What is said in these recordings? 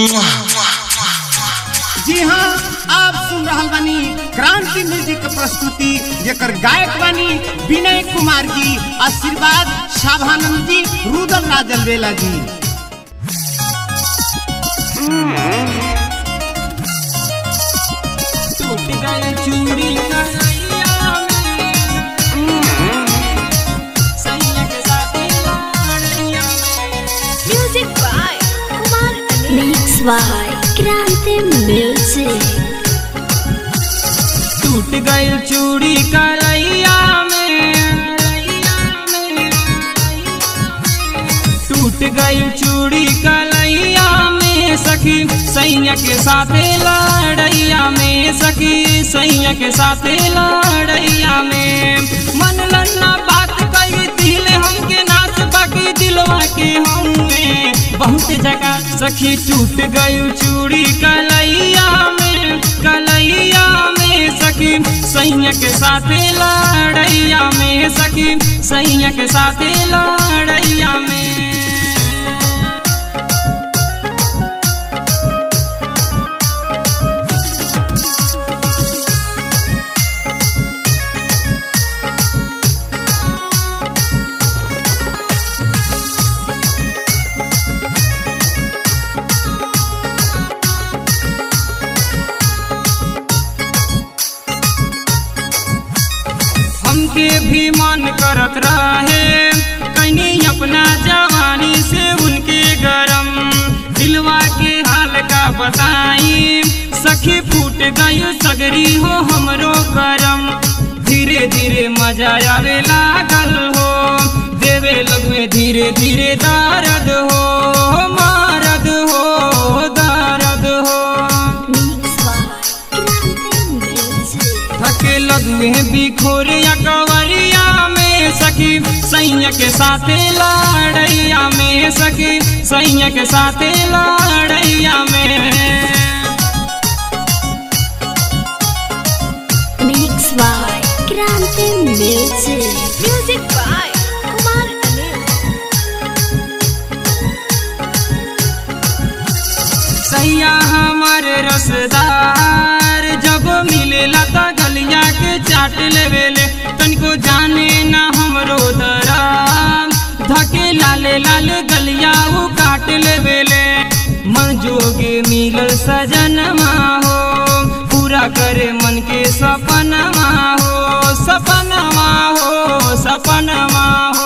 जी हाँ आप सुन रहल बानी क्रांति म्यूजिक के प्रस्तुति जेकर गायक बानी विनय कुमार जी आशीर्वाद शाभानंद जी रुदल राजल बेला जी टूट गए चूड़ी कन्हैया में। सैया के साथ लड़ैया में। Music by Kumar Mix by Krante Music. टूट गई चूड़ी करैया में टूट गई चूड़ी कलैया में सखी सैया के साथ लड़ैया में सखी सैया के साथ लड़ैया में मन लन्ना बात कही दिल हमके नाच बाकी दिलवा के हमें बहुत जगह सखी टूट गई चूड़ी कलैया में कलैया में सखी सैया के साथ लड़ैया में सखी सैया के साथ लड़ैया में हमके भी मन करत रहे कहीं अपना जवानी से उनके गरम दिलवा के हाल का बताई सखी फूट गई सगरी हो हमरो करम धीरे धीरे मजा आवे लागल हो देवे लगमे धीरे धीरे दर्द हो मारद हो दर्द हो Mix by Krante Music. थके लगे बिखोर या कवरिया में सखी सैया के साथ लड़ैया में सखी सैया के साथ लड़ैया में Mix by Krante Music. Music by Kumar Anil. सैया हमार रसदार जब मिलेला त गलिया के चाट लेवेले तनिको जाने ना हमरो दराम धके लाले लाल गलिया वो काट लेवेले मन जोगे मिलल सजनमा हो पूरा करे मन के सपनमा हो सपनमा हो सपनमा हो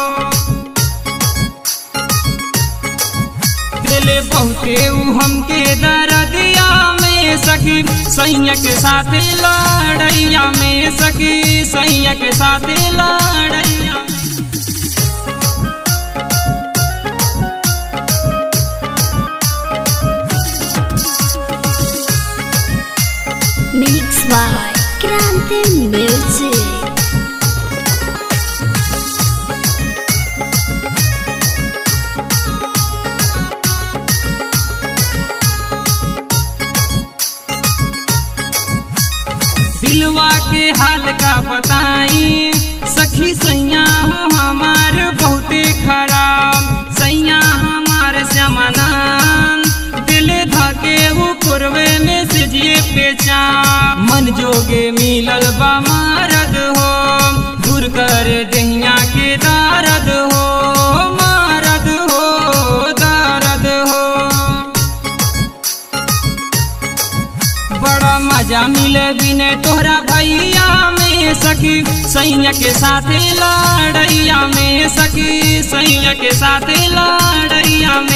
दिले बहुते ऊ हमके दरदिया में सखी सैया के साथ लड़ैया में सखी सैया के साथ लड़ैया Mix by Krante Music. दिलवा के हाल का बताई सखी सैया हो हमार बहुते खराब सैया हमार श्यामानंद दिल धके वो कुरवे में सिजिए पेचा मन जोगे मिलल बा मारद हो दूर कर दहिया के दारद हो मारद हो दारद हो बड़ा मजा मिले बिने तोहरा भैया में सखी सैया के साथ लड़ैया में सखी सैया के साथ लड़